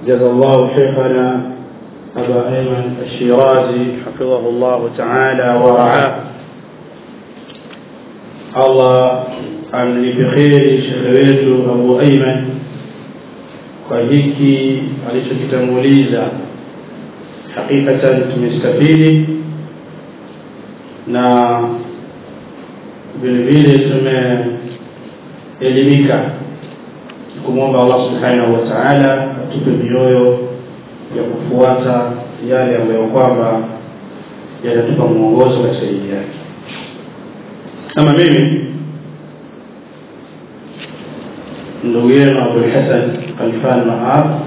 جزا الله شيخنا أبا أيمن الشيرازي حفظه الله تعالى ورعاه الله amlipe kheri shekhe wetu abu aiman kwa hiki alichokitanguliza hakikatan tumestafidi na vile vile tumeelimika kumwomba allah subhanahu wa taala atupe mioyo ya kufuata yale ambayo kwamba yanatupa mwongozo katika dini yake kama mimi ndugu yenu abulhasan khalfan maab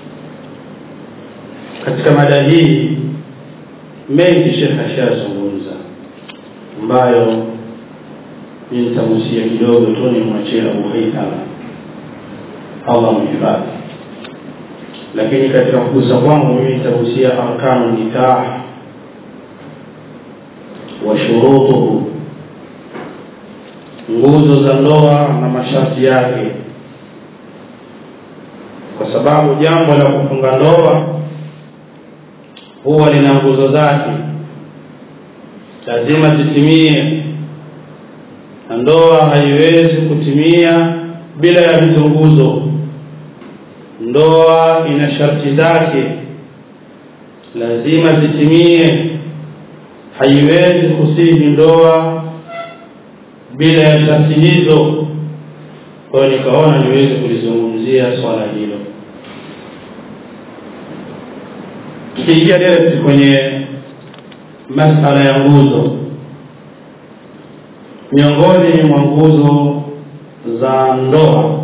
katika mada hii mengi shekh ashazungumza ambayo mi nitagusia kidogo tu nimwachie abu haithama allah mhifadhi lakini katika kugusa kwangu mimi nitagusia arkanu nikah wa shurutuhu nguzo za ndoa na masharti yake kwa sababu jambo la kufunga ndoa huwa lina nguzo zake lazima zitimie na ndoa haiwezi kutimia bila ya hizo nguzo ndoa ina sharti zake lazima zitimie haiwezi kusihi ndoa bila ya sharti hizo kwa hiyo nikaona niweze kulizungumzia swala hilo tukiingia direct kwenye masala ya nguzo miongoni mwa nguzo za ndoa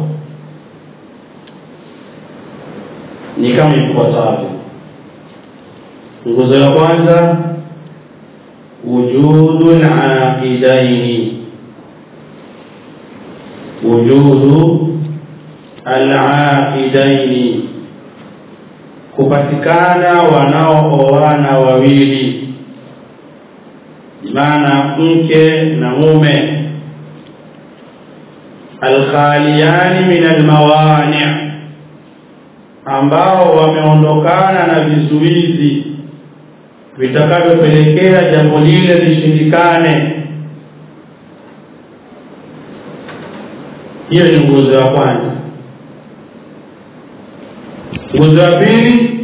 ni kama ifuatavyo nguzo ya kwanza wujudu laqidaini wujudu alaqidaini kupatikana wanaooana wawili maana mke na mume alkhaliyani min almawani ambao wameondokana na vizuizi vitakavyopelekea jambo lile lishindikane hiyo ni nguzo ya kwanza nguzo ya pili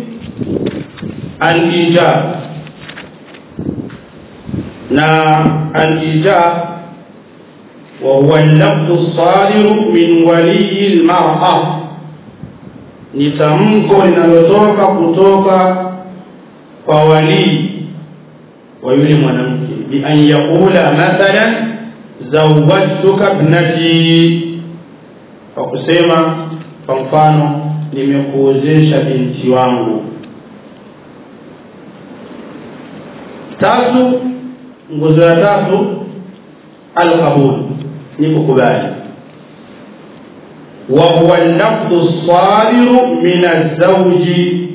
alijab na alijab wahuwa lafdhu sadiru min waliyi lmara ni tamko linalotoka kutoka kwa walii wa yule mwanamke bian yaqula mathalan zawajtuka bnati kwa kusema kwa mfano nimekuozesha binti wangu tatu nguzo ya tatu alqabul ni kukubali wa huwa lafdhu sadiru min alzauji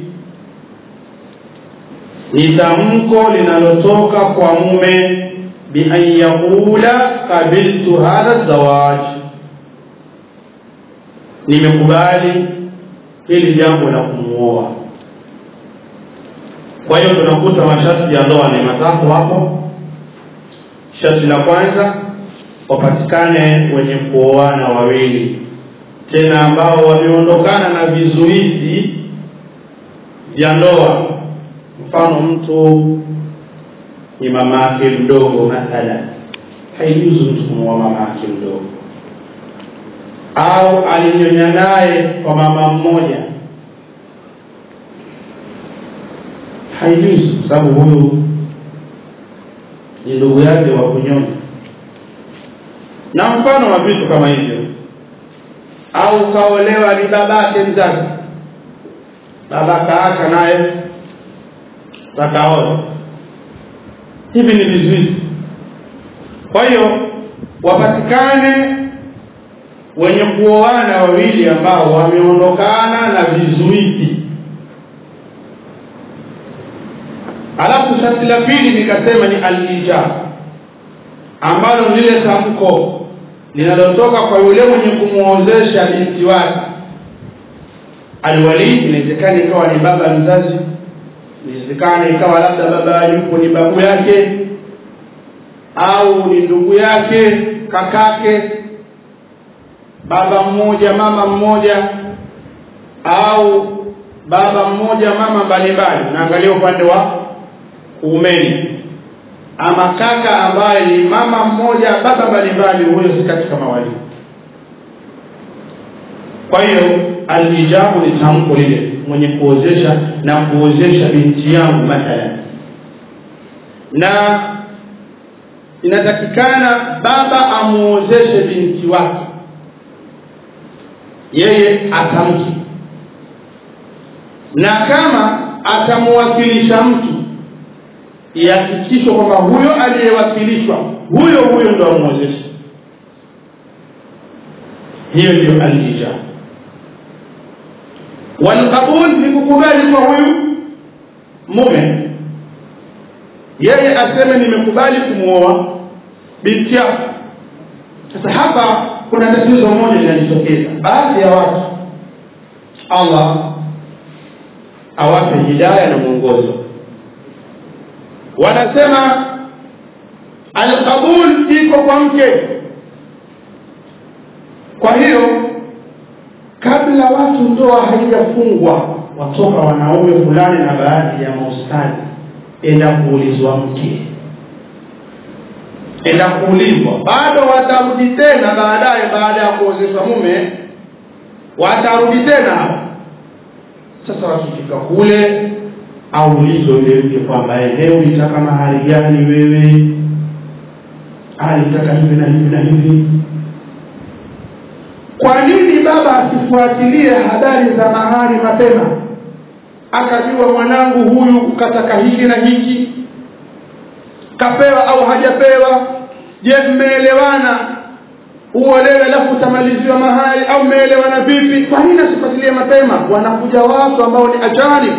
ni tamko linalotoka kwa mume bian yaqula qabiltu hadha zawaj nimekubali hili jambo la kumuoa kwa hiyo tunakuta masharti ya ndoa ni matatu hapo sharti la kwanza wapatikane wenye kuoana wawili tena ambao wameondokana na vizuizi vya ndoa mfano mtu ni mama yake mdogo mathalan haijuzu mtu kumuoa mama yake mdogo au alinyonya naye kwa mama mmoja haijuzi kwa sababu huyu ni ndugu yake wa kunyonya na mfano wa vitu kama hivyo au kaolewa ni babake mzazi baba kaaka naye takaoa hivi ni vizuizi kwa hiyo wapatikane wenye kuoana wawili ambao wameondokana na vizuizi alafu sharti la pili nikasema ni alijab ambalo lile tamko linalotoka kwa yule mwenye kumwozesha binti wake alwali inawezekana ikawa ni baba mzazi inawezekana ikawa labda baba yupo ni babu yake au ni ndugu yake kakake baba mmoja mama mmoja au baba mmoja mama mbalimbali naangalia upande wa kuumeni ama kaka ambaye ni mama mmoja baba mbalimbali huyo si katika mawali kwa hiyo alijabu ni tamko lile mwenye kuozesha na kuozesha binti yangu mathalan na inatakikana baba amuozeshe binti wake yeye atamki na kama atamuwakilisha mtu ihakikishwa kwamba huyo aliyewakilishwa huyo huyo ndo amwozeshe hiyo ndio alijab walqabul ni kukubali kwa huyu mume yeye aseme nimekubali kumwoa binti yako sasa hapa kuna tatizo moja linajitokeza baadhi ya watu allah awape hidaya na mwongozo wanasema alqabul iko kwa mke kwa hiyo kabla watu ndoa haijafungwa watoka wanaume fulani na baadhi ya maustadi enda kuulizwa mke enda kuulizwa bado watarudi tena baadaye baada ya kuozeshwa mume watarudi tena sasa wakifika kule aulizwe yule mke kwamba leo ulitaka mahali gani wewe alitaka hivi na hivi na hivi kwa nini baba asifuatilie habari za mahali mapema akajua mwanangu huyu kataka hiki na hiki kapewa au hajapewa je mmeelewana uolewe alafu utamaliziwa mahali au mmeelewana vipi kwa nini asifuatilie mapema wanakuja watu ambao ni ajani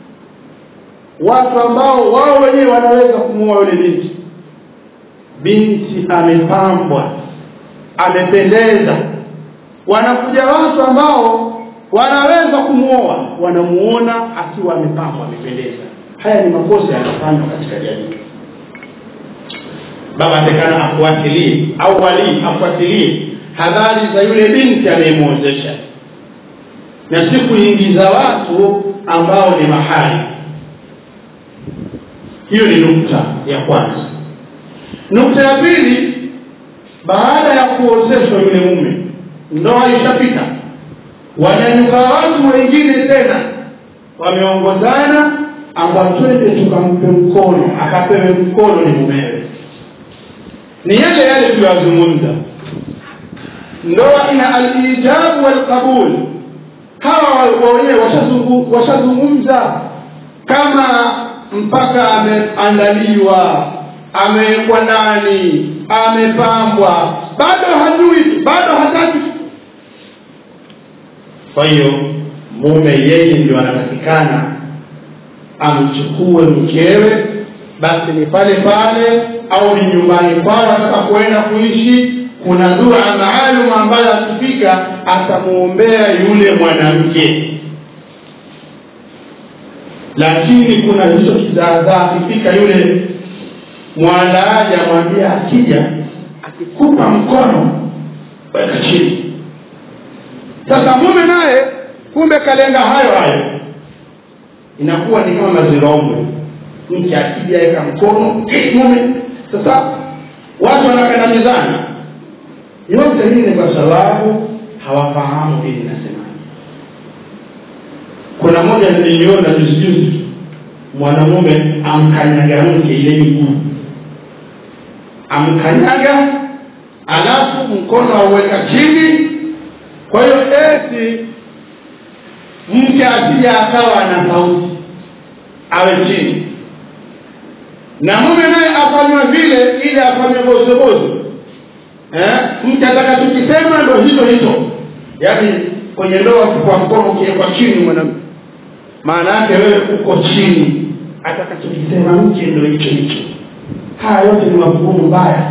watu ambao wao wenyewe wanaweza kumuoa yule binti binti amepambwa amependeza wanakuja watu ambao wanaweza kumwoa wanamuona akiwa amepambwa amependeza haya ni makosa yanafanywa katika jamii baba atakana afuatilie au walii afuatilie habari za yule binti anayemwozesha na si kuingiza watu ambao ni mahali hiyo ni nukta ya kwanza nukta ya pili baada ya kuozeshwa yule mume ndoa ishapita wanyanyuka watu wengine tena wameongozana amba twende tukampe mkono akapewe mkono ni mumewe ni yale yale tuliyozungumza ndoa ina alijabu walqabul hawa wenyewe washazungumza kama mpaka ameandaliwa amewekwa ndani amepambwa bado hajui bado hataki kwa hiyo mume yeye ndio anatakikana amchukue mkewe basi ni pale pale au ni nyumbani kwao ataka kuenda kuishi kuna dua maalum ambayo akifika atamwombea yule mwanamke lakini kuna hicho kizaazaa akifika yule mwandaaji amwambia akija akikupa mkono weka chini sasa mume naye kumbe kalenga hayo hayo inakuwa ni kama mazirombwe mke akija weka mkono mume sasa watu wanakandamizana yote hii ni kwa sababu hawafahamu dini inasemaje kuna moja niliona juzijuzi mwanamume amkanyaga mke ile miguu amkanyaga alafu mkono auweka chini kwa hiyo eti mke asija akawa ana sauti awe chini na mume naye afanywa vile ili afanywe bozobozo eh? mke ataka tukisema ndo hicho hicho yaani kwenye ndoa kwa mkono ukiwekwa chini mwanamke maana yake wewe uko chini atakachokisema mke ndo hicho hicho haya yote ni mafuhumu mbaya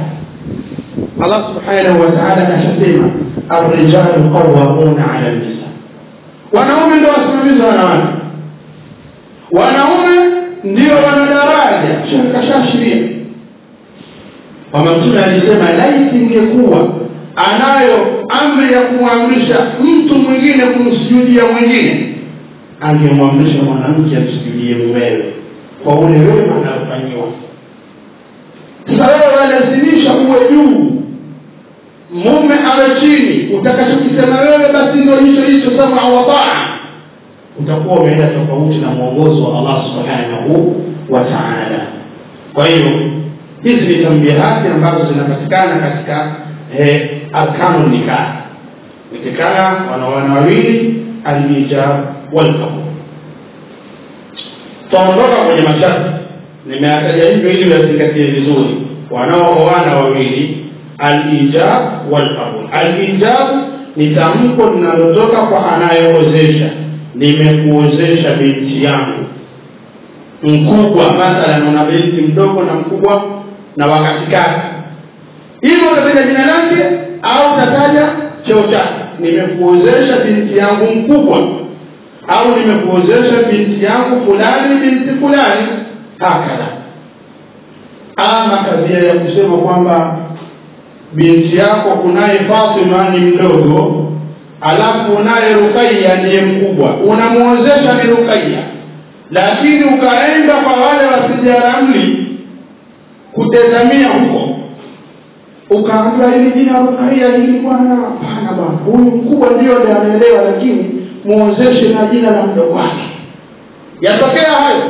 allah subhanahu wa taala akashasema الرجال قوامون على النساء wanaume ndio wasimamizi wa wanawake wanaume ndio wana daraja kashashiria kwamba mtume alisema laiti ingekuwa anayo amri ya kumwamrisha mtu mwingine kumsujudia mwingine angemwamrisha mwanamke amsujudie mumewe kwa ule wema anayofanyiwa sasa wewe walazimisha uwe juu mume awe chini utakachokisema wewe basi ndo hicho hicho sama wa taa utakuwa umeenda tofauti na mwongozo wa allah subhanahu wa taala kwa hiyo hizi ni tambihati ambazo zinapatikana katika eh, arkanu nikah nikikana wanawana wawili alijab walkabul tutaondoka kwenye masharti nimeataja hivyo ili wazingatie vizuri wanaooana wawili alijab walqabul alijab ni tamko linalotoka kwa anayeozesha nimekuozesha binti yangu mkubwa mathalan una binti mdogo na mkubwa na wakatikati hivyo utataja jina lake au utataja cheo chake nimekuozesha binti yangu mkubwa au nimekuozesha binti yangu fulani binti fulani hakadha ama kadhia ya kusema kwamba binti yako kunaye fatima ni mdogo alafu unaye rukaiya ndiye mkubwa unamwozesha ni rukaiya lakini ukaenda kwa wale wasijaramli kutezamia huko ukaambiwa hili jina rukaiya hili bwana hapana bwana huyu mkubwa ndio ndiye anaelewa lakini muozeshe na jina la mdogo wake yatokea hayo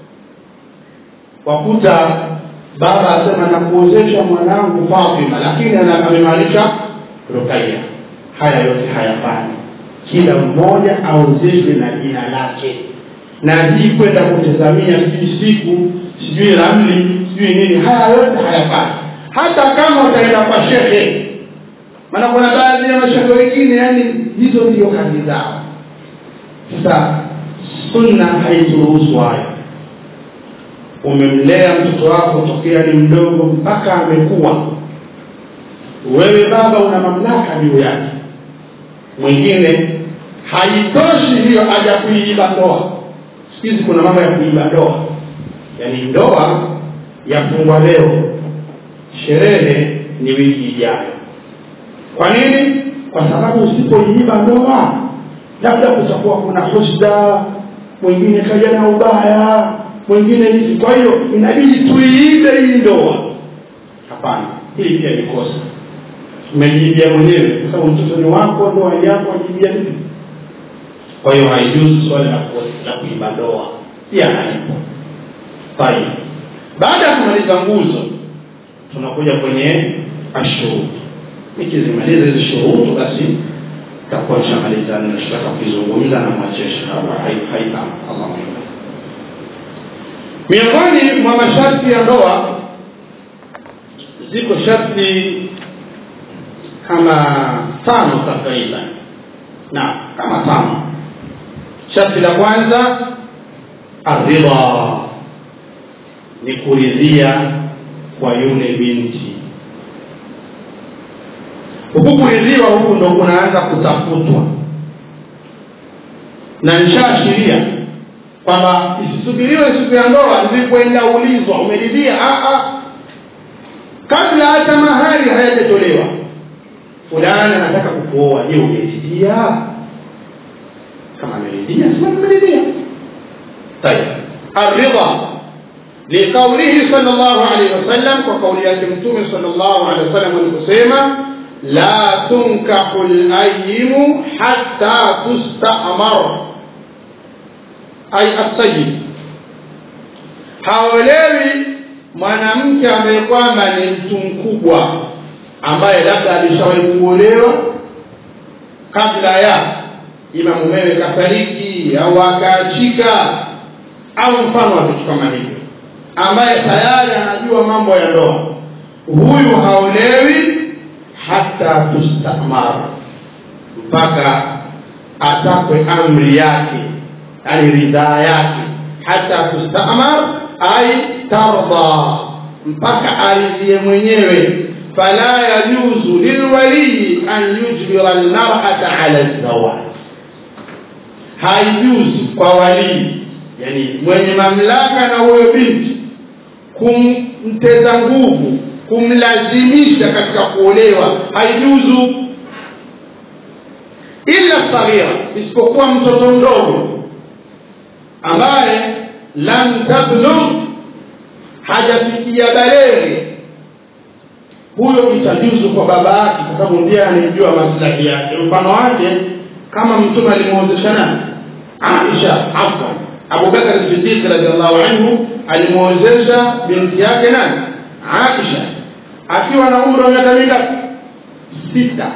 wakuta baba asema nakuozesha mwanangu fatima lakini amemaanisha rukaiya haya yote hayafani kila mmoja aozeshwe na jina lake na hii kwenda kutazamia sijui siku sijui ramli sijui nini haya yote hayafani hata kama utaenda kwa shehe maana kuna baadhi ya mashehe wengine yani hizo ndio kazi zao sasa sunna haituruhusu hayo umemlea mtoto wako tokea ni mdogo mpaka amekuwa wewe baba una mamlaka juu yake mwingine haitoshi hiyo aja kuiiba ndoa siku hizi kuna mambo ya kuiba ndoa yaani ndoa yafungwa leo sherehe ni wiki ijayo kwa nini kwa sababu usipoiiba ndoa labda kutakuwa kuna husda mwingine kaja na ubaya mwingine hivi kwa hiyo inabidi tuiibe hii ndoa hapana hili pia ni kosa umejibia mwenyewe kwa sababu mtoto ni wako ndoa yako ajibia vipi kwa hiyo haijuzi swali la kuiba ndoa pia halipo tayib baada ya kumaliza nguzo tunakuja kwenye ashurutu nikizimaliza hizi shurutu basi takuwa nishamaliza ninachotaka kukizungumza na mwachesha haitama allah miongoni mwa masharti ya ndoa ziko sharti kama tano takriban na kama tano sharti la kwanza aridha ni kuridhia kwa yule binti huku kuridhiwa huku ndo kunaanza kutafutwa na nishaashiria kwamba isisubiriwe siku ya ndoa zilipoenda ulizwa umeridhia kabla hata mahari hayajatolewa fulani anataka kukuoa je umeridhia kama ameridhia sema nimeridhia tayib aridha liqaulihi sal llahu alehi wasallam kwa kauli yake mtume sal llahu alehi wasallam aliposema la tunkahu layimu hatta tustamar ay assayid haolewi mwanamke ambaye kwamba ni mtu mkubwa ambaye labda alishawahi kuolewa kabla ya ima mumewe kafariki au akaachika au mfano wa vitu kama hivyo ambaye tayari anajua mambo ya ndoa huyu haolewi hata tustamar mpaka atakwe amri yake yani ridhaa yake hata tustamar ai tarda mpaka aridhie mwenyewe fala yajuzu lilwaliyi an yujbira lmarata ala zawaj haijuzi kwa walii yani mwenye mamlaka na huyo binti kumteza nguvu kumlazimisha katika kuolewa haijuzu ila saghira isipokuwa mtoto mdogo ambaye lam tablugh hajafikia baleghe huyo itajuzu kwa baba yake kwa sababu ndiye anayejua maslahi yake mfano wake kama mtume alimwozesha nani aisha afwan abubakar sidiq radiallahu anhu alimwozesha binti yake nani aisha akiwa na umri wa miaka mingapi sita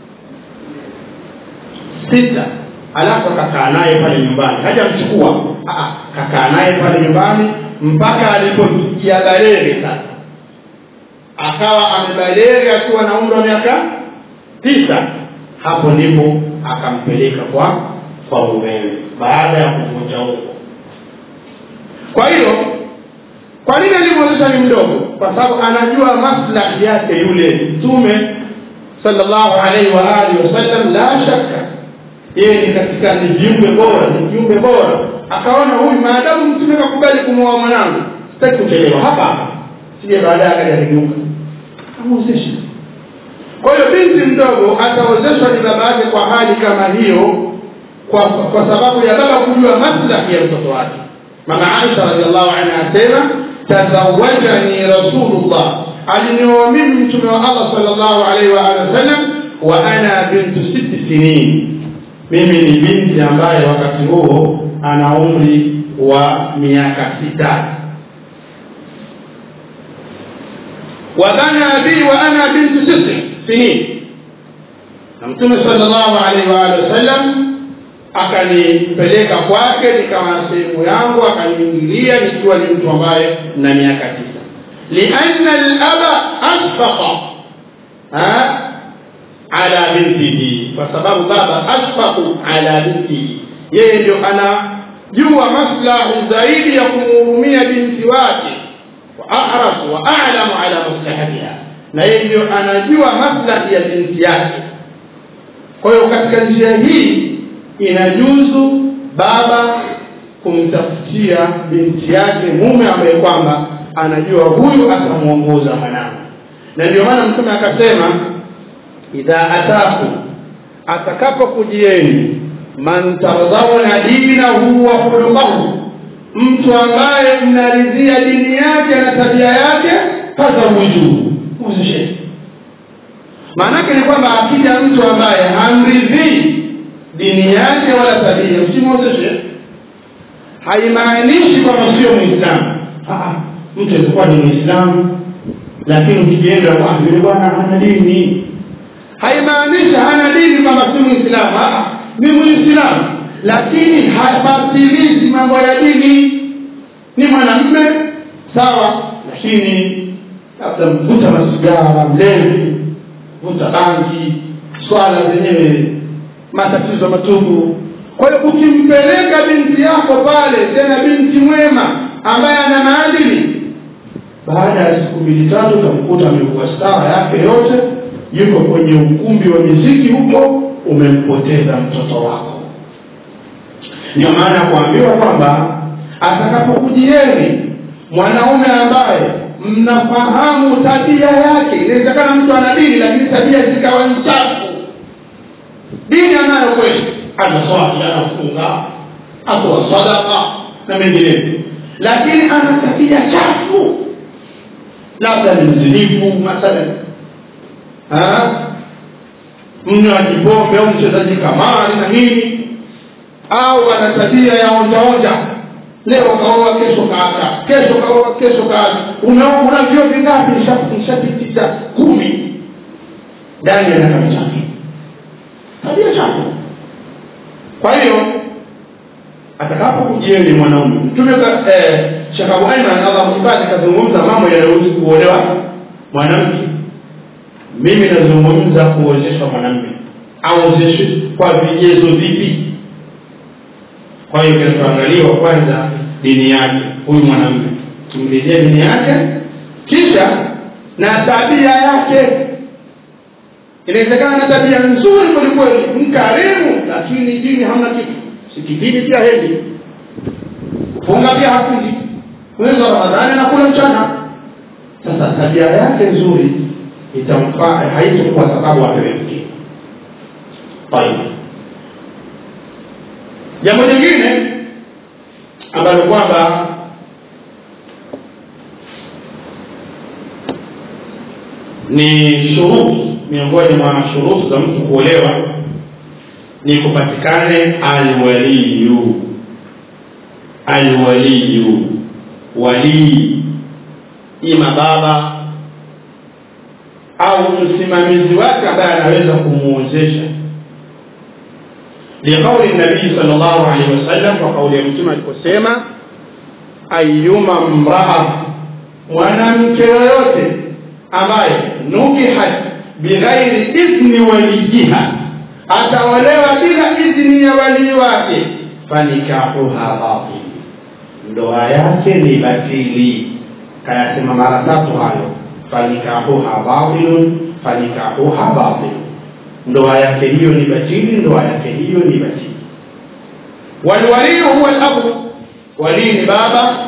sita alafu akakaa naye pale nyumbani hajamchukua kakaa naye pale nyumbani mpaka alipofikia baleghe sasa akawa amebaleghe akiwa na umri wa miaka tisa hapo ndipo akampeleka kwa kwa mumewe baada ya kuvunja huko kwa hiyo kwa nini alimwozesha ni mdogo kwa sababu anajua maslahi yake yule mtume sallallahu alaihi wa alihi wasallam la shaka yeye ni katika ni viumbe bora ni viumbe bora akaona huyu maadamu mtume kakubali kumwoa mwanangu sitaki kuchelewa hapa hapa sije baadaye akaja kigeuka amwozeshe kwa hiyo binti mdogo ataozeshwa ni baba yake kwa hali kama hiyo kwa, kwa sababu ya baba kujua maslahi ya mtoto wake mama aisha radiallahu anha asema tazawajani rasulullah alinioa mimi mtume wa allah salllahu alaihi waalihi wasallam wa ana bintu siti sinin mimi ni binti ambaye wakati huo ana umri wa miaka sita wadhana bi wa ana bintu tisi sinin na mtume salllahu alaihi waalihi wasallam akanipeleka kwake nikawa sehemu yangu akaniingilia nikiwa ni mtu ambaye na miaka tisa lianna laba ashfaqa ala bintihi kwa sababu baba ashfaqu ala bintihi yeye ndio anajua maslahi zaidi ya kumhurumia binti wake wa ahrasu wa alamu ala maslahatiha na yeye ndio anajua maslahi ya binti yake kwa hiyo katika njia hii inajuzu baba kumtafutia binti yake mume ambaye kwamba anajua huyu atamwongoza mwanangu na ndio maana mtume akasema idha ataku atakapokujieni man tardhauna dinahu wa khuluqahu mtu ambaye mnaridhia dini yake na tabia yake fazawiju muzisheni maanake ni kwamba akija mtu ambaye hamridhii dini yake wala tabia usimwozeshe haimaanishi kwamba sio mwislamu mtu alikuwa ni mwislamu lakini ukienda yule bwana hana dini haimaanishi hana dini kwamba si mwislamu ni mwislamu lakini hafatilizi mambo ya dini ni mwanamme sawa lakini labda mvuta masigara mlevi vuta bangi swala zenyewe matatizo matupu kwa hiyo ukimpeleka binti yako pale tena binti mwema ambaye ana maadili baada ya siku mbili tatu utamkuta amekuwa stara yake yote yuko kwenye ukumbi wa miziki huko umempoteza mtoto wako ndio maana ya kuambiwa kwamba atakapokujieni mwanaume ambaye mnafahamu tabia yake inawezekana mtu ana dini lakini tabia zikawa nchafu dini anayo kweli anaswali anafunga atoa sadaka na mengineyo lakini ana tabia chafu labda ni mzinifu mathalan mnywaji pombe au mchezaji kamari na nini au ana tabia ya onjaonja leo kaoa kesho kaaka kesho kaoa kesho kaaka una vyo vingapi nishapitisha kumi ndani ya miaka mitatu tabia chafu kwa hiyo atakapokujieni mwanaume mtume eh, shekh abu aiman allah mhifadhi kazungumza mambo yanayohusu kuolewa mwanamke mimi nazungumza kuozeshwa mwanamme aozeshwe kwa vigezo vipi kwa hiyo kinachoangaliwa kwanza dini yake huyu mwanamme tumlilie dini yake kisha na tabia yake inawezekana na tabia nzuri kwelikweli mkarimu lakini dini hamna kitu sikitini pia hendi kufunga pia hafungi mwezi wa ramadhani anakula mchana sasa tabia yake nzuri itamfaa haitokuwa sababu apewe mke tayib jambo jingine ambalo kwamba ni shuruti miongoni mwa shuruti za mtu kuolewa ni kupatikane alwaliyu alwaliyu walii ima baba au msimamizi wake ambaye anaweza kumwozesha liqauli nabii sal llahu alehi wasallam kwa kauli ya mtume aliposema ayuma mraa mwanamke yoyote ambaye nukihat bighairi idhni walijiha ataolewa bila idhni ya walii wake fanikahuha batil ndoa yake ni batili kayasema mara tatu hayo fanikahuha batilun fanikahuha batil ndoa yake hiyo ni batili ndoa yake hiyo ni batili walwaliyu huwa labu walii ni baba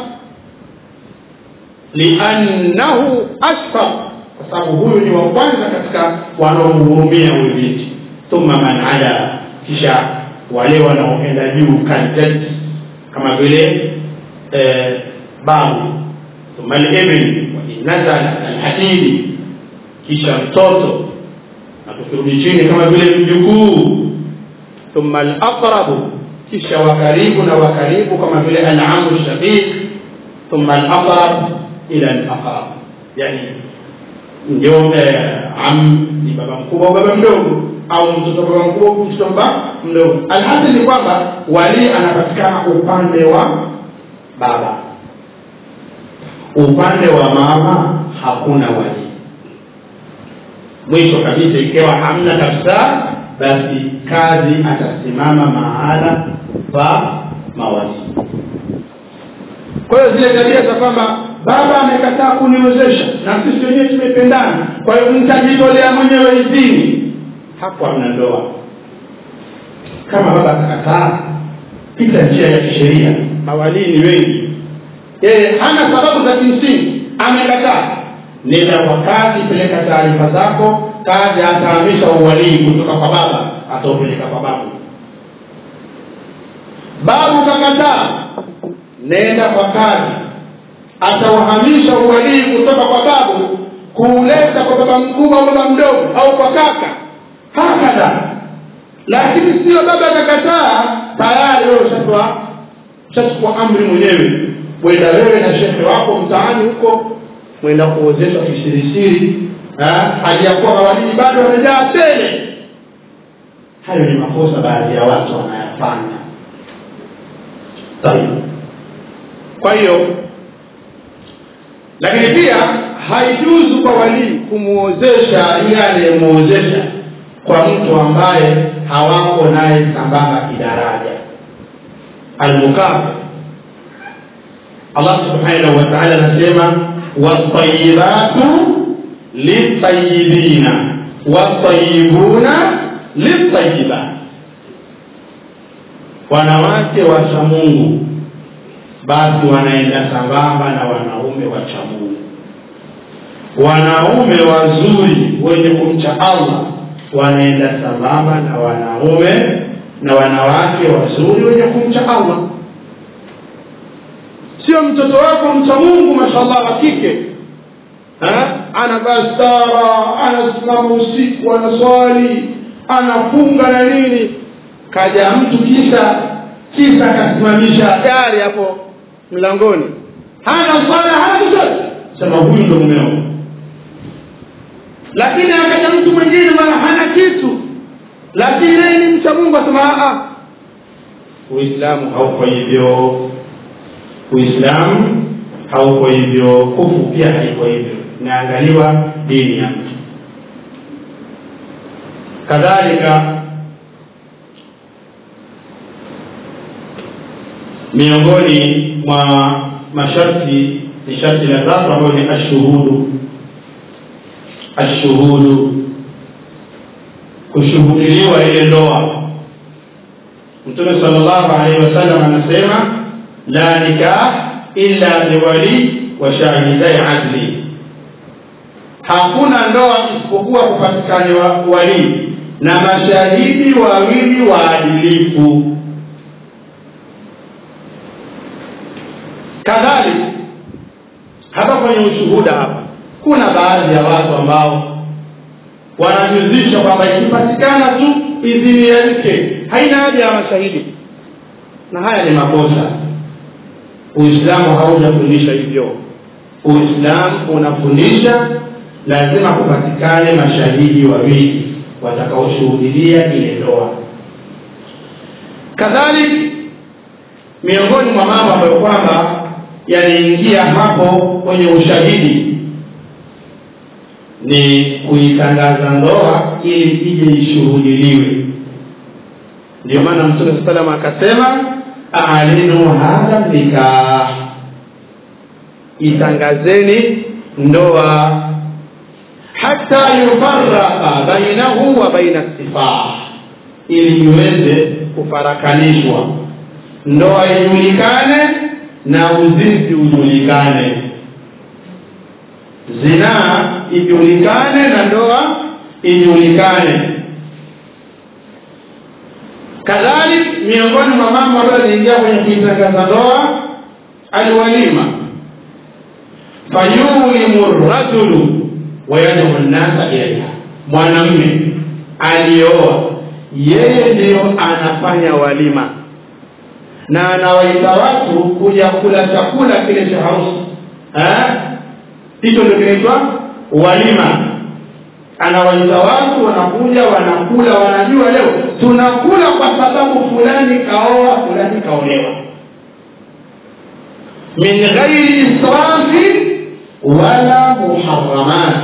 liannahu ashfaq kwa sababu huyu ni wa kwanza katika wanaomhurumia huyu binti thumma man ala kisha wale wanaoenda juu kaljad kama vile eh, babu thumma libn wainazala alhadidi kisha mtoto na tukirudi chini kama vile mjukuu thumma alaqrabu kisha wakaribu na wakaribu kama vile alamu shaqiq thumma alaqrab ila alaqrab yani ndio am ni baba mkubwa au baba mdogo au mtoto baba mkubwa mtoto baba mdogo alhasil ni kwamba wali anapatikana upande wa baba upande wa mama hakuna wali mwisho kabisa ikiwa hamna kabisa basi kazi atasimama mahala pa mawali kwa hiyo zile tabia za kwamba baba amekataa kuniwezesha na sisi wenyewe tumependana kwa hiyo nitajitolea mwenyewe idhini hapo hamna ndoa kama baba akakataa pita njia ya kisheria mawalii ni wengi yeye hana sababu za kimsingi amekataa nenda kwa kazi peleka taarifa zako kazi atahamisha uwalii kutoka kwa baba ataupeleka kwa babu babu kakataa nenda kwa kazi atauhamisha uwalii kutoka kwa babu kuuleta kwa baba mkubwa au baba mdogo au kwa kaka hakadha lakini sio baba akakataa tayari wewe ushatoa ushachukua amri mwenyewe wenda wewe na shekhe wako mtaani huko mwenda kuozeshwa kisirisiri hali ya kuwa mawalii bado wamejaa tele hayo ni makosa baadhi ya watu wanayafanya tayib kwa hiyo lakini pia haijuzu kwa walii kumwozesha yule anayemwozesha kwa mtu ambaye hawako naye sambamba kidaraja almukafa allah subhanahu wa taala anasema watayibatu litayibina watayibuna litayibat wanawake wacha mungu basi wanaenda sambamba na wanaume wacha mungu wanaume wazuri wenye kumcha allah wanaenda sambamba na wanaume na wanawake wazuri wenye kumcha allah sio mtoto wako mcha mungu mashallah wa kike anavaa stara anasimama usiku anaswali anafunga na nini kaja mtu kisa kisa akasimamisha gari hapo mlangoni hana swala hana chochote sema huyu ndo mumeo lakini akaja mtu mwingine mara hana kitu lakini yeye ni mcha mungu asema uislamu hauko hivyo uislamu hauko hivyo kufu pia haiko hivyo inaangaliwa dini ya mtu kadhalika miongoni mwa masharti ni sharti la tatu ambayo ni ashuhudu ashuhudu kushuhudiliwa ile ndoa mtume salllahu alaihi wasallam anasema la nikah illa biwali wa shahidai adli hakuna ndoa isipokuwa kupatikane wa- walii na mashahidi wawili waadilifu kadhalika hapa kwenye ushuhuda hapa kuna baadhi ya watu ambao wanajuzisha kwamba ikipatikana tu idhini ya mke haina haja ya mashahidi na haya ni makosa uislamu haujafundisha hivyo uislamu unafundisha lazima kupatikane mashahidi wawili watakaoshuhudilia ile ndoa kadhalik miongoni mwa mambo ambayo kwamba yaliingia hapo kwenye ushahidi ni kuitangaza ndoa ili ije ishuhudiliwe ndio maana mtume saa salam akasema alinu hadha nikah itangazeni ndoa hata yufaraka bainahu wa baina stifah ili iweze kufarakanishwa ndoa ijulikane na uzinzi ujulikane zinaa ijulikane na ndoa ijulikane kadhalik miongoni mwa mambo ambayo yanaingia kwenye kuitangaza ndoa alwalima fayulimu rajulu wayaduu nnasa ilaiha mwanamme alioa yeye ndiyo anafanya walima na anawaita watu kuja kula chakula kile cha harusi Eh? hicho ndio kinaitwa walima anawaita watu wanakuja wanakula wanajua leo tunakula kwa sababu fulani kaoa fulani kaolewa min ghairi israfi wala muharamat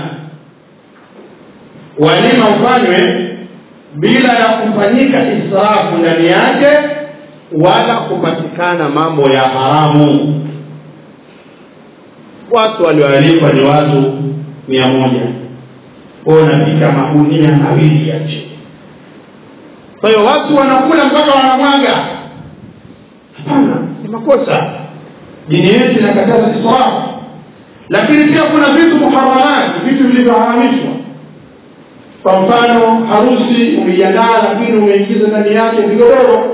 walima ufanywe bila ya kufanyika israfu ndani yake wala kupatikana mambo ya haramu watu walioalikwa ni watu mia moja kwao unapika magunia mawili ya chini kwa hiyo watu wanakula mpaka wanamwaga hapana ni makosa dini yetu inakataza israfu lakini pia kuna vitu muharamati vitu vilivyoharamishwa kwa mfano harusi umeiandaa lakini umeingiza ndani yake vigodoro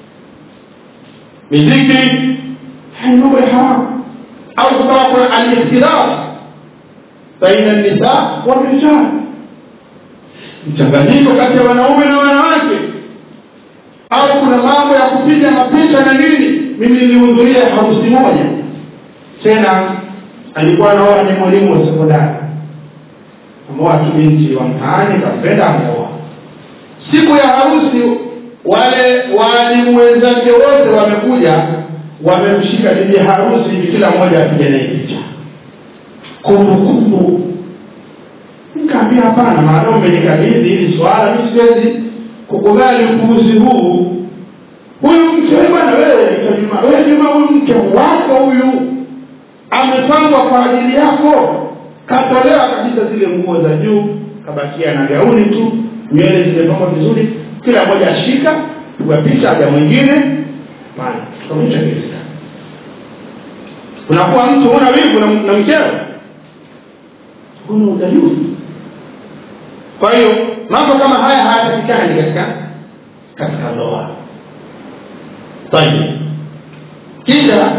miziki haya mambo ya haramu au kukawa kuna alikhtilaf baina nisa warijal mchanganyiko kati ya wanaume na wanawake au kuna mambo ya kupiga mapicha na nini mimi nilihudhuria harusi moja tena alikuwa anaoa ni mwalimu wa sekondari ameoa tu binti wa mtaani kampenda ameoa siku ya harusi wale waalimu wenzake wote wamekuja wamemshika bibi harusi hivi kila mmoja apige naye picha kumbukumbu nikaambia hapana maana umenikabidhi hili swala mi siwezi kukubali upuuzi huu huyu mke we bwana wewe juma wewe juma huyu mke wako huyu amepangwa kwa ajili yako katolewa kabisa zile nguo za juu kabakia na gauni tu nywele zimepangwa vizuri kila mmoja ashika pigwa picha aja mwingine hapana kaonyesha kirista unakuwa mtu una wivu na, na mkeo huna udayuni kwa hiyo mambo kama haya hayapatikani katika katika ndoa tayib kisha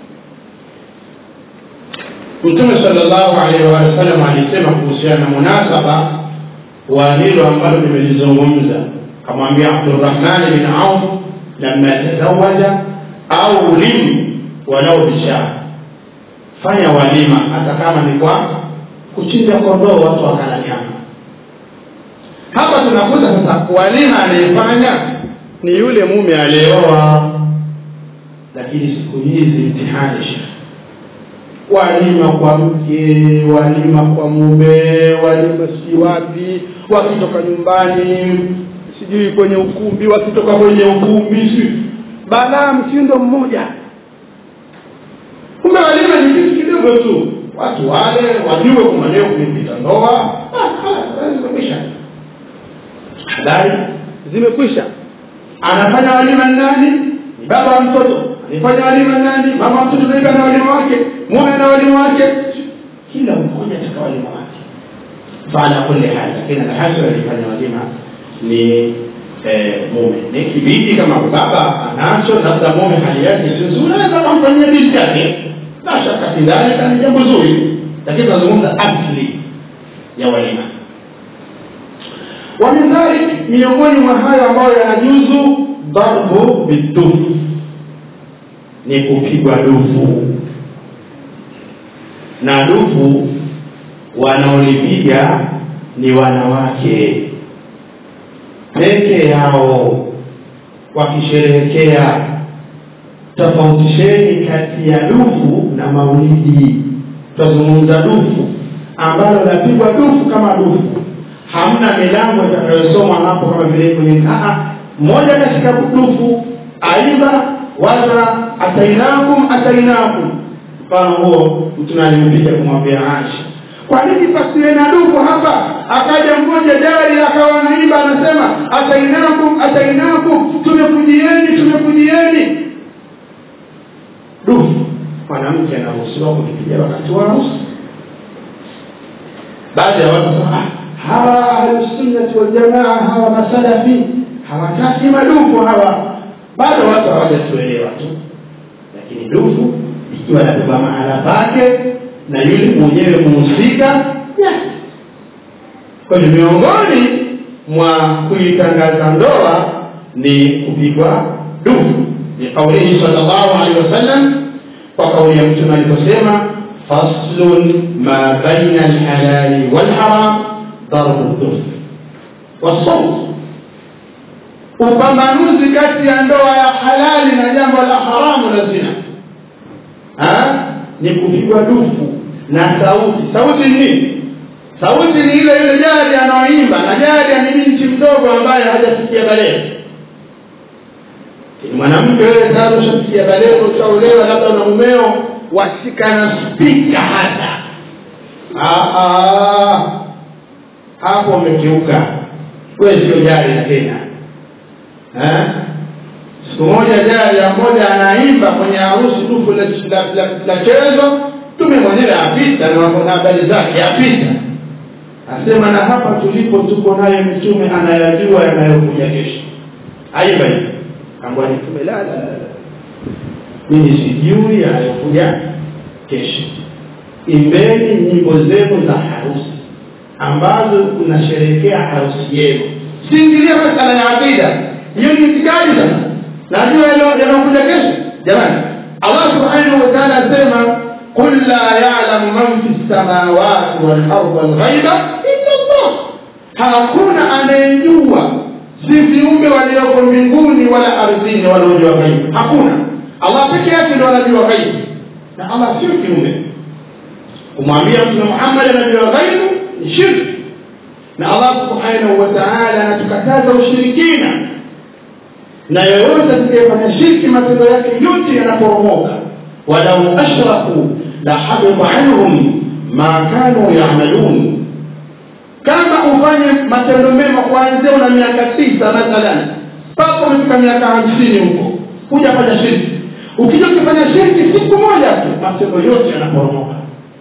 mtume salllahu alaihi wa sallam alisema kuhusiana na munasaba wa hilo ambalo nimelizungumza kamwambia abdurahmani bin auf lama tazawaja au lim walau bishar fanya walima hata kama ni kwa kuchinja kondoo watu wakala nyama hapa tunakuta sasa walima anayefanya ni yule mume aliyeoa lakini siku hizi mtihani shekh walima kwa mke walima kwa mume walima si wapi wakitoka nyumbani sijui kwenye ukumbi wakitoka kwenye ukumbi si balaa mtindo mmoja kumbe walima ni kitu kidogo tu watu wale wajue kwamba leo kumepita ndoa zimekwisha habari zimekwisha anafanya walima ni nani ni baba wa mtoto anafanya walima ni nani mama wa mtoto naika na walima wake mume na walima wake kila mmoja katika walima wake faala kuli hali lakini alhasil alifanya walima ni eh, mume ni kibidi kama baba anacho labda mume hali yake si nzuri anaweza kumfanyia binti yake la shaka fi dhalika ni jambo zuri lakini tunazungumza asli ya walima wa min dhalik miongoni mwa hayo ambayo yanajuzu darbu bidufu ni kupigwa dufu na dufu wanaolipiga ni wanawake peke yao wakisherehekea tofautisheni kati ya dufu na maulidi tutazungumza dufu ambalo lapigwa dufu kama dufu hamna milango itakayosomwa hapo kama vile kwenye mmoja katika dufu aidha wala atainakum atainakum mfano huo mtume alimpiga kumwambia Aisha kwa nini pasiwe na dufu hapa akaja mmoja jari akawa anaimba anasema atainakum atainakum tumekujieni tumekujieni dufu mwanamke anaruhusiwa kukipiga wakati wa harusi baadhi ya watu sema hawa ahlusunnati waljamaa hawa masalafi hawataki madufu hawa bado watu hawajatuelewa tu lakini dufu ikiwa napigwa mahala pake na yule mwenyewe muhusika kwa hiyo miongoni mwa kuitangaza ndoa ni kupigwa dufu liqaulihi sal llahu alehi wasallam kwa kauli ya mtume aliposema faslun ma baina alhalali walharam darbu duf wasaut upambanuzi kati ya ndoa ya halali na jambo la haramu la zina ha? ni kupigwa dufu na sauti sauti ni nini sauti ni ile ile jadi anaoimba na jadi ni binti mdogo ambaye hajasikia baleo mwanamke wewe sasa ushasikia baleo ushaolewa labda una mumeo wasika na spika hata hapo umekiuka wewe sio jari tena siku moja jari ya moja anaimba kwenye harusi dufu la chezo tume mwenyewe apita na habari zake apita asema na hapa tulipo tuko naye mtume anayajua yanayokuja kesho aimba hivi ambwa mtume la la la mimi sijui yanayokuja kesho imbeni nyimbo zenu za harusi ambazo kunasherehekea harusi yenu siingilia masala ya aqida hiyo ni itikadi sasa najua yanayokuja kesho jamani allah subhanahu wa taala asema qul la yalamu man fi lsamawati walarda lghaiba illa llah hakuna anayejua si viumbe walioko mbinguni wala ardhini wanaojua ghaibu hakuna allah peke yake ndo anajua ghaibu na allah sio kiumbe kumwambia mtume muhammad anajua ghaibu ni shirki na allah subhanahu wa taala anatukataza ushirikina na yoyote atakayefanya shirki matendo yake yote yanaporomoka walau ashraku la habita anhum ma kanu yamalun kama ufanye matendo mema kuanzia una miaka tisa mathalan mpaka umefika miaka hamsini huko kuja fanya shirki ukija ukifanya shirki siku moja tu matendo yote yanaporomoka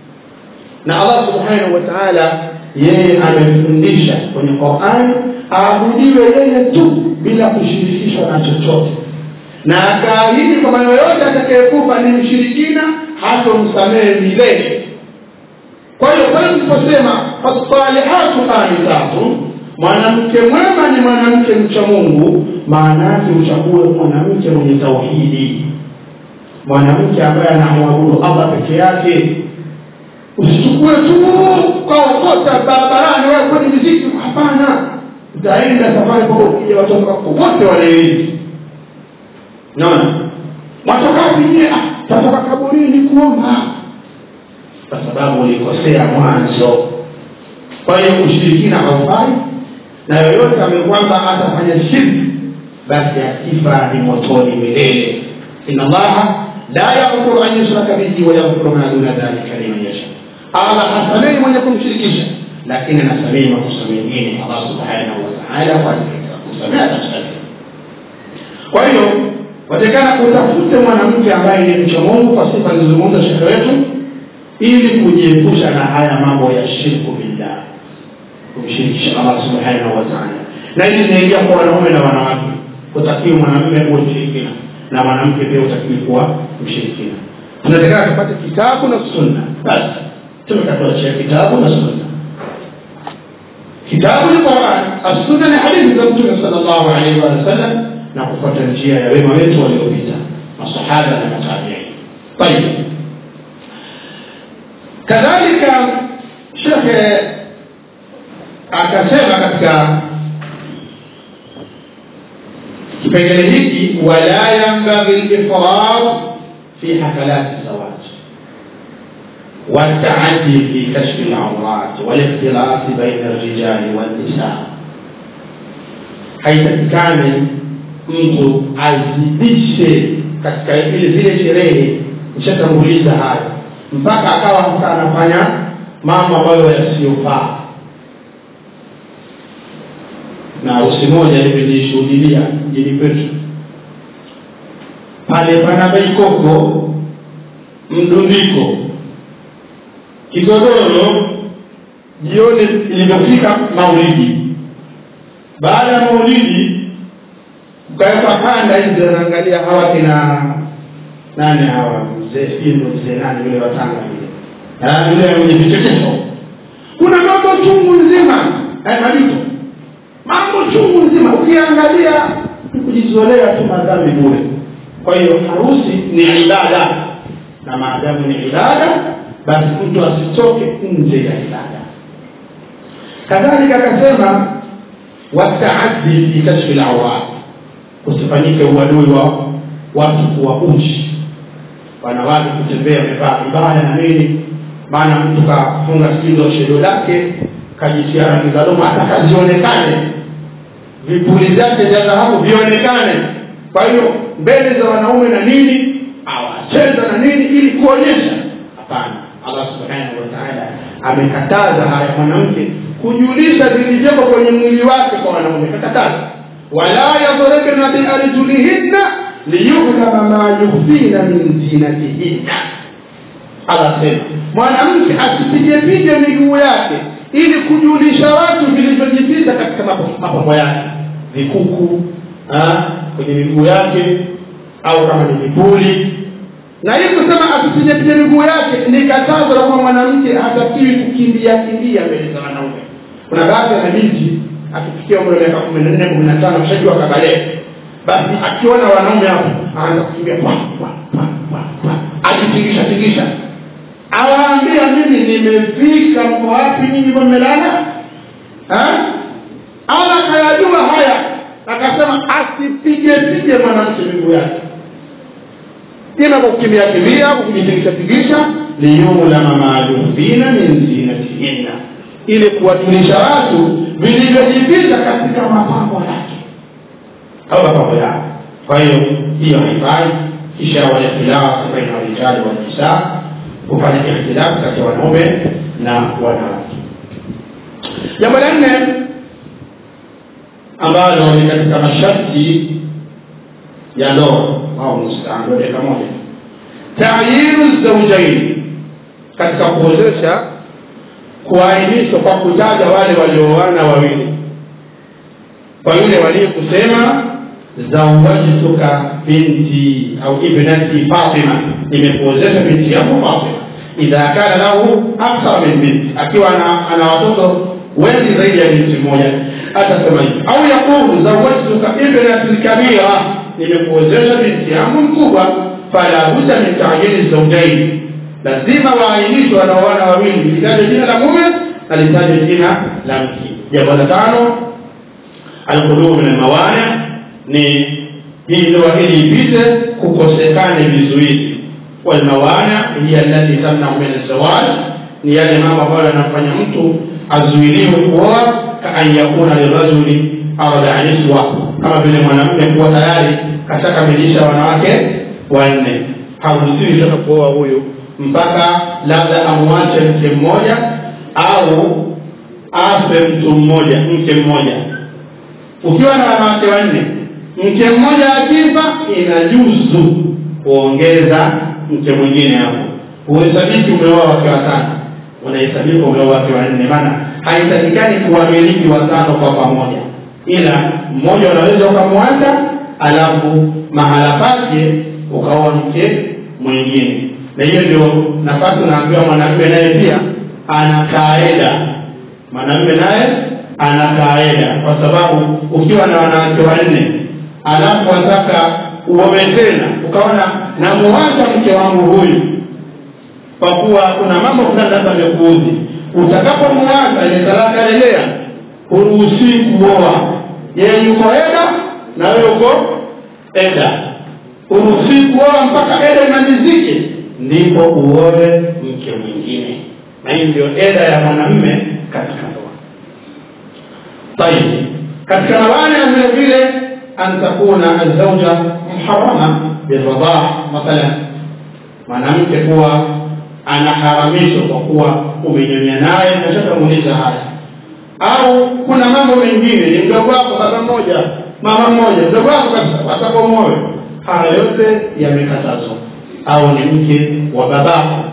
na allah subhanahu wa taala yeye amefundisha kwenye qurani aabudiwe yeye tu bila kushirikishwa na chochote na akaahidi kwamba yoyote atakayekufa ni mshirikina hatomsamehe milele kwa hiyo pale tuliposema fasalihatu qanitatu mwanamke mwema ni mwanamke mcha mungu maana yake uchague mwanamke mwenye tauhidi mwanamke ambaye anamwabudu allah peke yake usichukue tu kaokota barabarani wewe kwenye miziki hapana utaenda safari kwa ukija watoto wako wote wanaelimu naona mwatokapi nyie tatoka kaburini kuomba kwa sababu ulikosea mwanzo kwa hiyo ushirikina haufai na yoyote ambaye kwamba atafanya shirki basi akifa ni motoni milele ina allaha la yaghfiru an yushraka bihi wa yaghfiru ma duna dhalika liman yasha allah hasamehi mwenye kumshirikisha lakini anasamehi makosa mengine allah subhanahu wa taala kwa kusamehe atasamehe kwa hiyo watakana utafute mwanamke ambaye ni mcha mungu kwa sifa alizozungumza shekhe wetu ili kujiepusha na haya mambo ya shirku billah kumshirikisha allah subhanahu wataala na hili linaingia kwa wanaume na wanawake utakiwi mwanamume huwe mshirikina na mwanamke pia utakiwi kuwa mshirikina tunatakana tupate kitabu na sunna basi tumekatuachia kitabu na sunna kitabu ni quran assunna ni hadithi za mtume sal llahu alaihi wa sallam na kufuata njia ya wema wetu waliopita masahaba na matabiin tayib kadhalika shekhe akasema katika kipengele hiki wala yambaghi lifrad fi hafalati zawaj والتعدي في كشف العورات والاختلاط بين الرجال والنساء haitakikani mtu azidishe katika ile zile sherehe nishatanguliza hayo mpaka akawa sasa anafanya mambo ambayo yasiyofaa na harusi moja nimejishuhudilia mjini kwetu pale pana baikoko mdundiko kigodoro jioni ilivyofika maulidi baada ya maulidi ukawekwa kanda hizi wanaangalia hawa kina nani hawa mzee sindo mzee nani yule watanga yule yule mwenye vichekesho kuna mambo chungu nzima majuto mambo chungu nzima ukiangalia kujizolea tu madhambi bure kwa hiyo harusi ni ibada na maadamu ni ibada basi mtu asitoke nje ya ibada kadhalika akasema wataaddi fi kashfi lawrat kusifanyike uadui wa watu kuwa uchi wanawake kutembea amevaa vibaya na nini maana mtu kafunga sikizo shedo lake kajitia rangi za doma hata kazionekane vipuli vyake vya dhahabu vionekane kwa hiyo mbele za wanaume na nini awacheza na nini ili kuonyesha hapana allah subhanahu wataala amekataza haya mwanamke kujulisha vilivyoko kwenye mwili wake kwa wanaume kakataza wala yadribna biarjulihinna liyulama ma yukhfina min zinatihinna allah sema mwanamke asipigepige miguu yake ili kujulisha watu vilivyojificha katika mapambo yake vikuku kwenye miguu yake au kama ni vipuli na hii kusema asipigepige miguu yake ni katazo la kuwa mwanamke hatakiwi kukimbia kimbia mbele za wanaume kuna baadhi ya mabinti akifikia umri wa miaka kumi na nne kumi na tano shajua kabalee basi akiona wanaume hapo anaanza kukimbia ajitingisha tingisha awaambia mimi nimefika mko wapi nyinyi mmelala ala akayajua haya akasema asipige pige mwanamke miguu yake ima kwa kukimbia kimbia kwa kujitingisha tingisha liyulama ma yukhfina min zinatihinna ili kuwajulisha watu vilivyojificha katika mapambo yake au mapambo yao kwa hiyo hiyo haifai kisha walikhtilafu baina rijali wanisa kufanya ikhtilafu kati ya wanaume na wanawake jambo la nne ambalo ni katika masharti ya ndoa au mustaan dakika moja tayinu zaujaini katika kuozesha kuainishwa kwa kutaja wale walioana wawili kwa yule walii kusema zawajtuka binti au ibnati fatima nimekuozesha binti yangu fatima idha kana lahu akthar min binti akiwa ana, ana watoto wengi zaidi ya binti mmoja atasema hivi au yaqulu zawajtuka ibnati lkabira nimekuozesha binti yangu mkubwa fala budda min taajili zaujaini lazima waainishwe wanaoana wawili litaje jina la mume na litaje jina la mke jambo la tano alqulubu min almawani ni hii ndoa ili ipite kukosekane vizuizi walmawani hiya allati tamnau min alzawaj ni yale mambo ambayo yanafanya mtu azuiliwe kuoa kaan yakuna lirajuli ardaa niswa kama vile mwanamume kuwa tayari kashakamilisha wanawake wanne haruhusiwi sasa kuoa huyu mpaka labda amwache mke mmoja au afe mtu mmoja mke mmoja ukiwa na wanawake wanne mke mmoja akifa inajuzu kuongeza mke mwingine hapo huhesabiki umeoa wake watano unahesabika umeoa wake wanne maana haitakikani kuwamiliki watano kwa pamoja ila mmoja unaweza ukamwacha alafu mahala pake ukaoa mke mwingine na hiyo ndio nafasi unaambiwa mwanamume naye pia ana kaeda mwanamume naye ana kaeda kwa sababu ukiwa na wanawake wanne alafu wataka uowe tena ukaona namuwacha mke wangu huyu kwa kuwa kuna mambo fulani sasa amekuudhi utakapomuwacha ile talaka rejea huruhusii kuoa yeye yuko eda na wewe uko eda huruhusii kuoa mpaka eda imalizike ndipo uoe mke mwingine na hii ndio eda ya mwanamme katika ndoa tayib katika mawani vile vile an takuna alzauja muharama birradah mathalan mwanamke kuwa anaharamishwa kwa kuwa umenyonya naye nashatamuuliza haya au kuna mambo mengine ni mdogo wako baba mmoja mama mmoja mdogo wako watako moyo haya yote yamekatazwa au ni mke wa babako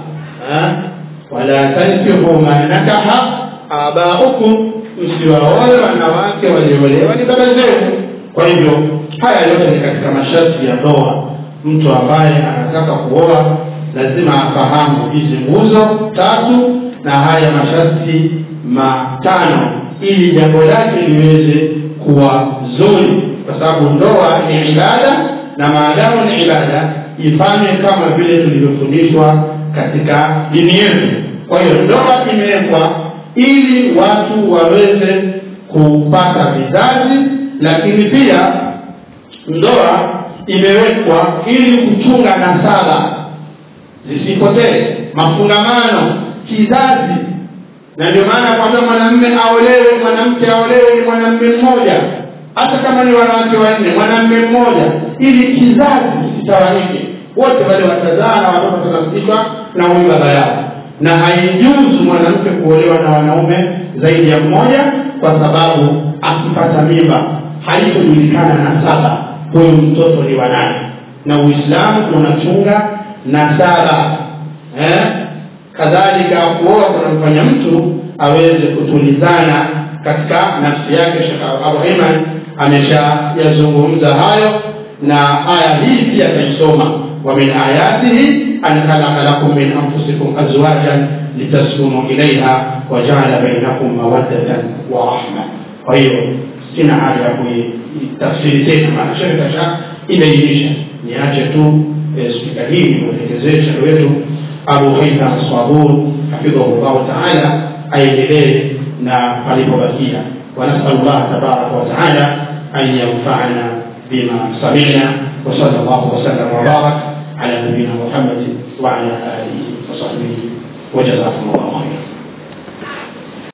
wala tankihu ma nakaha abaukum msiwaoe wanawake waliolewa ni baba zenu kwa hivyo haya yote ni katika masharti ya ndoa mtu ambaye anataka kuoa lazima afahamu hizi nguzo tatu na haya masharti matano ili jambo lake liweze kuwa zuri kwa sababu ndoa ni ibada na maadamu ni ibada ifanye kama vile tulivyofundishwa katika dini yetu kwa hiyo ndoa imewekwa ili watu waweze kupata vizazi lakini pia ndoa imewekwa ili kuchunga nasaba zisipotee mafungamano kizazi na ndio maana kwambia mwanamme aolewe mwanamke aolewe ni mwanamme mmoja hata kama ni wanawake wanne mwanamme mmoja ili kizazi kisitawanyike wote wale watazaa na watoto watanasibishwa na huyu baba yao na haijuzu mwanamke kuolewa na wanaume zaidi ya mmoja kwa sababu akipata mimba haitojulikana na saba huyu mtoto ni wanani na uislamu unachunga nasaba eh? kadhalika kuoa kunamfanya mtu aweze kutulizana katika nafsi yake shekh abuhiman ameshayazungumza hayo na aya hii pia ataisoma wa min ayatihi an khalaqa lakum min anfusikum azwajan litaskunu ilaiha wajaala bainakum mawaddatan wa rahma kwa hiyo sina haja ya kuitafsiri tena maana shekhe kasha imeiisha niache tu spika hii mwelekezee shekhe wetu abu haitham sabur hafidhahu llahu taala aendelee na palipobakia ونسأل الله تبارك وتعالى أن ينفعنا بما سمعنا وصلى الله وسلم وبارك على نبينا محمد وعلى آله وصحبه وجزاكم الله خيرا